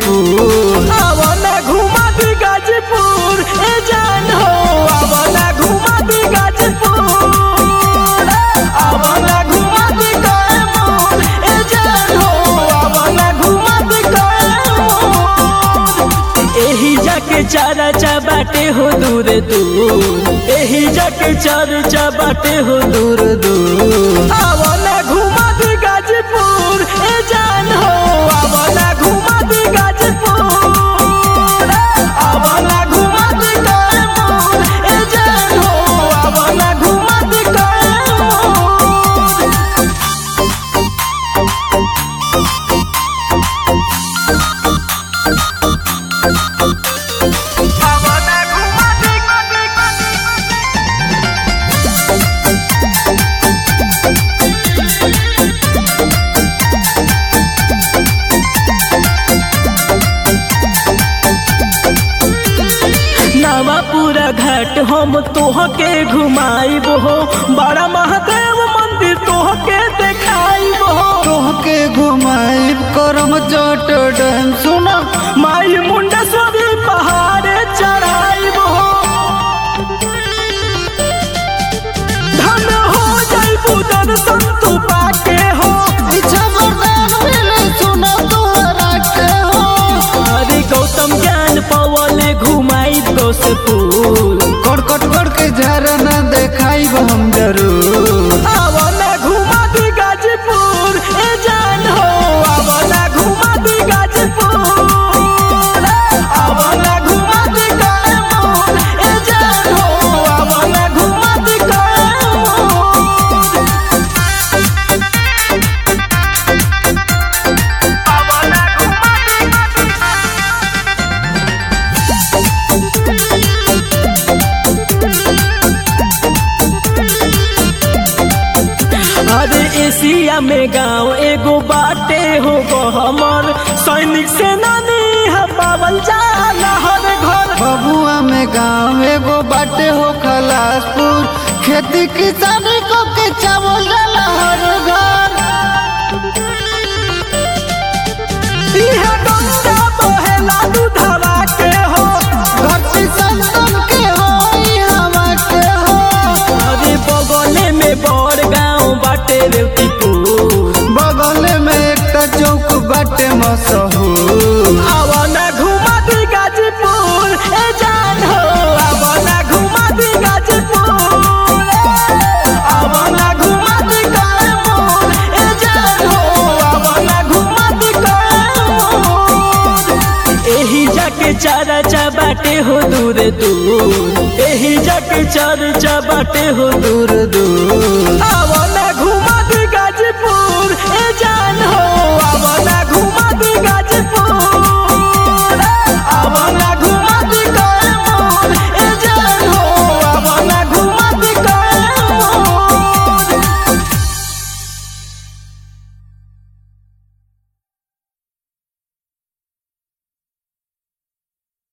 गाजीपुर आवना घुमा दी गाजीपुर ए जान हो आवना घुमा दी गाजीपुर आवना घुमा दी कैमूर ए जान हो आवना घुमा दी कैमूर एही जाके चारा चा बाटे हो दूर दूर एही जाके चारा चा बाटे हो दूर दूर आवना घुमा दी गाजीपुर ए जान हो आवना घुमा दी गाजीपुर आवना घुमा दी कैमूर ए जान हो आवना घुमा दी कैमूर आवना घुमा दी नवापुरा घाट हम तोहके घुमाइब हो बड़ा महादेव मंदिर तोहके देखाइब हो तोहके घुमाइब करम चट डैम सुना माई मुंडेश्वरी पहाड़े चढ़ाइब हो धन हो जाइबू दर्शन तू पाके हो इच्छा वरदान मिले सुना तोहरा के हो अरे गौतम ज्ञान पवले घुमाइब गौसपुर कड़कट कर के झरना देखाइब हम जरूर आवना घुमा दी गाजीपुर ए जान हो आवना घुमा दी गाजीपुर आवना घुमा दी कैमूर ए जान हो आवना घुमा दी कैमूर आवना घुमा दी अरे एशिया में गांव एगो बाटे हो हमर सैनिक सेनानी है पावल जाला हर घर बबुआ में गाँव एगो बाटे हो खलासपुर खेती किसानी को के चावल डाला हर घर इहे गंगा बहेला दूधवा के हो धरती संतन के हो ई हवा के हो अरे बगले में बड़ गांव बाटे रेवतीपुर बगल में एक चौक बाटे मशहूर आवना घुमा दी गाजीपुर ए जान हो आवना घुमा दी गाजीपुर आवना घुमा दी कैमूर ए जान हो आवना घुमा दी कैमूर एही जाके चारा चा बाटे हो दूर दूर एही जाके चारा चा बाटे हो दूर दूर आवना